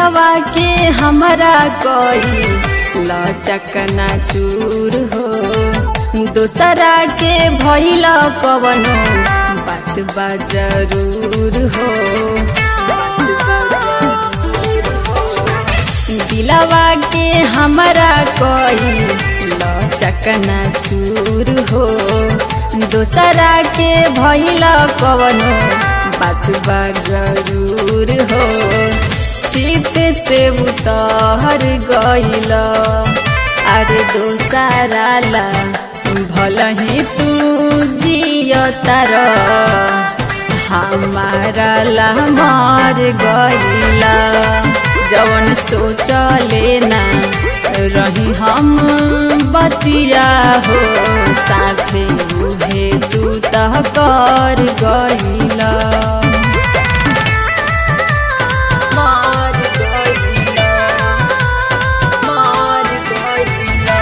दिलवा के हमरा कोई लचकना चूर हो दोसरा के भइल कवनो बात बा जरूर हो दिलवा के हमरा कोई लचकना चूर हो दोसरा के भइल कवनो बात बा जरूर हो चित से उतर गइल अरे दोसरा ला भल ही तू जियतार हमारा ला मर गइला जवन सोचले ना रही हम बतिया हो साथे उहे तू तह कर गइला मार गइला मार गइला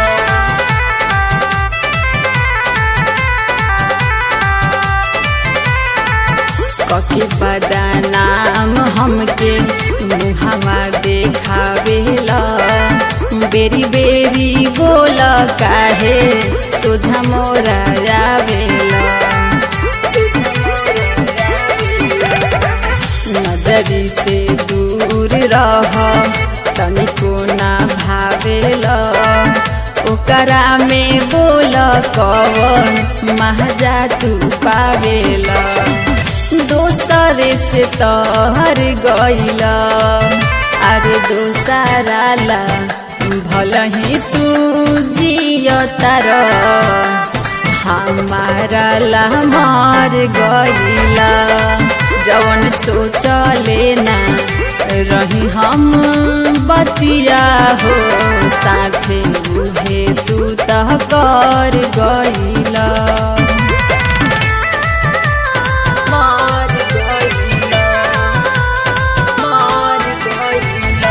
कके बदनाम हमके मुहावा देखावेला बेरी बेरी बोल काहे सोझा मोरा जावेला नजरी से दूर रह तनिको ना भावेला ओकरा में बोल कवन महजा तू पावेला दोसरे से तहर गइला अरे दोसरा ला भल ही तू जियतार हमारा ला मर गइला जवन सोचले ना रही हम बतिया हो साथे उहे तू तह कर गइला मार गइला मार गइला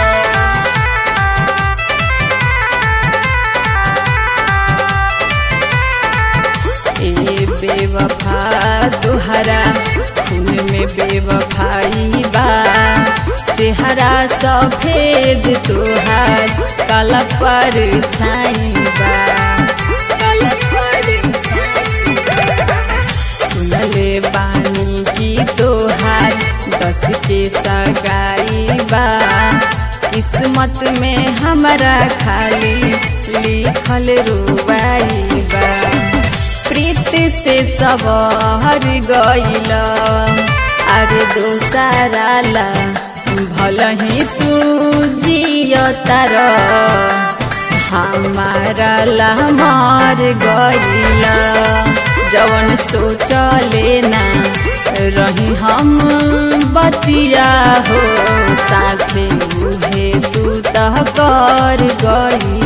ए बेवफा तुहरा खून में बेवफाई बा चेहरा सफेद तुहार काला पर छाई बा काला पर छाई बा। सुनले बानी की तोहार दस के सगाई बा किस्मत में हमरा खाली लिखल रुबाई बा प्रीत से सबर गइल अरे दोसरा ला भल ही तू जियतार हमारा ला मर गइला जवन सोचले ना रही हम बतिया हो साथे उहे तू तह कर गई